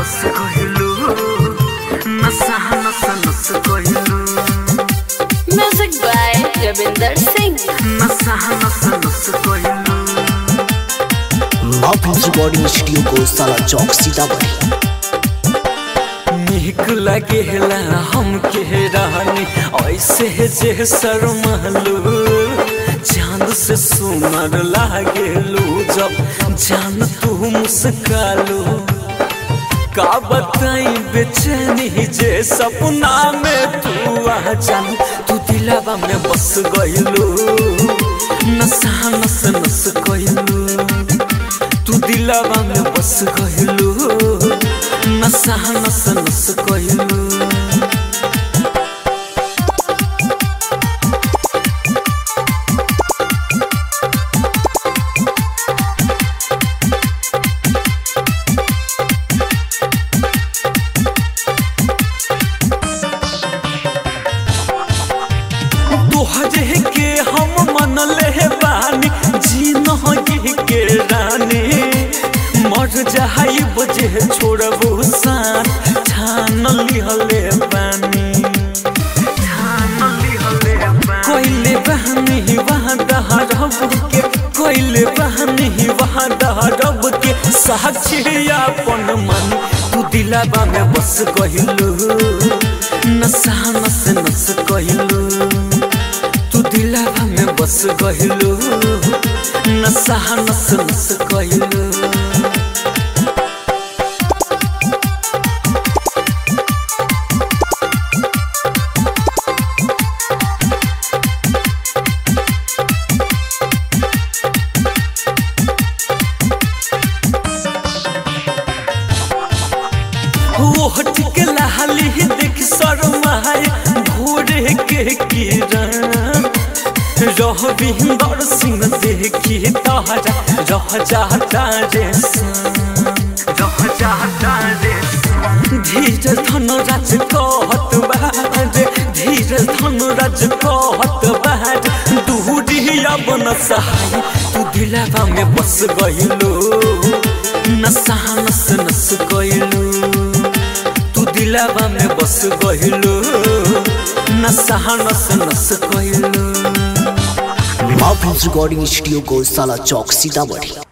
बस कहिलू नशा नशा नस कहिलू Music by Ravinder Singh. नशा नशा नस कहिलू माफिल्स रिकॉर्डिंग स्टूडियो को साला चौक सीतामढ़ी नीक लगेला हम के रानी ऐसे जे शर्मालू चांद से सुनर लागेलू जब जान तू मुस्कालू का बताई बेचैनी जे सपना में तू आ जान तू दिलावा में बस गइलू नशा नस नस कइलू तू दिलावा में बस गइलू नशा नस नस कइलू तोहरे के हम मन ले बानी जी नही के रानी मर जाई बजे छोड़बू सान ठान लिहले बानी कोइले बहनी वहाँ दहरब के कोइले बहनी वहाँ दहरब के साक्षी अपन मन तू दिलावा में बस गहिलू नशा नस नस कहिलू तू दिलावा में बस गहिलू नशा नस नस कहिलू ओठ के लाली देख शर्माए भोरे के किरण रह बिंदर सिंह देखी तारा रह जाता रे सन। रह जाता रे सन। धीर धन राज कहत बारे धीर धन राज कहत बारे दूरी अब न सहाय तू दिलावा में बस गइलो नशा नस नस कइलू तू दिलावा में बस गइलू नशा नस नस कइलू माफिल्स रिकॉर्डिंग स्टूडियो को साला चौक सीतामढ़ी